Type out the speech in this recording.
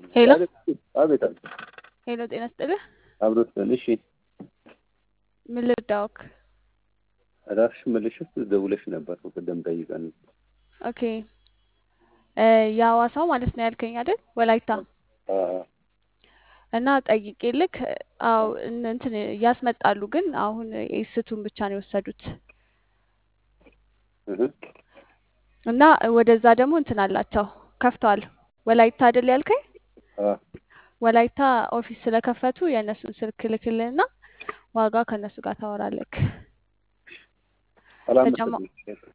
ሄሎ አቤት አቤት አቤት ሄሎ፣ ጤና ይስጥልህ። አብሮት ነን። እሺ ምን ልርዳዎክ? ራስሽ መልሽት ደውለሽ ነበር እኮ ቅድም ጠይቀን። ኦኬ እ የሐዋሳው ማለት ነው ያልከኝ አይደል? ወላይታ አ- እና ጠይቄ ልክ አው እን- እንትን ያስመጣሉ፣ ግን አሁን ኤስቱን ብቻ ነው የወሰዱት እህ እና ወደዛ ደግሞ እንትን አላቸው ከፍተዋል። ወላይታ አይደል ያልከኝ? አ ወላይታ ኦፊስ ስለከፈቱ የእነሱን ስልክ ልክልህና ዋጋ ከእነሱ ጋር ታወራለክ። ሰላም ተጨማ መሰለኝ።